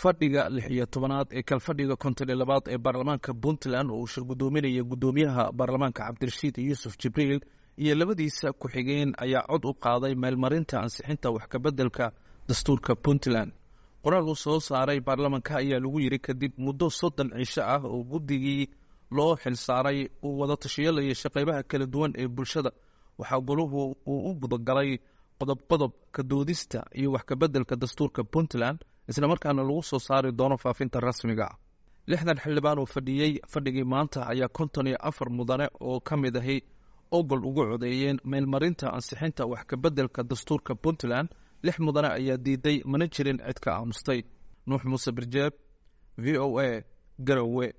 fadhiga lix iyo tobanaad ee kalfadhiga konton iyo labaad ee baarlamaanka puntland oo uu shir guddoominaya guddoomiyaha baarlamaanka cabdirashiid yuusuf jibriil iyo labadiisa ku-xigeen ayaa cod u qaaday meelmarinta ansixinta wax kabeddelka dastuurka puntland qoraal uu soo saaray baarlamanka ayaa lagu yiri kadib muddo soddon cisho ah oo guddigii loo xilsaaray uu wada tashiyeelaya shaqeybaha kala duwan ee bulshada waxaa goluhu uu u gudagalay qodob qodob ka doodista iyo wax kabeddelka dastuurka puntland isla markaana lagu soo saari doono faafinta rasmiga lixdan xildhibaan oo fadhiyey fadhigii maanta ayaa konton iyo afar mudane oo ka mid ahi ogol ugu codeeyeen meelmarinta ansixinta wax kabeddelka dastuurka puntland lix mudane ayaa diiday mana jirin cid ka aamustay nuux muuse birjeeb v o a garowe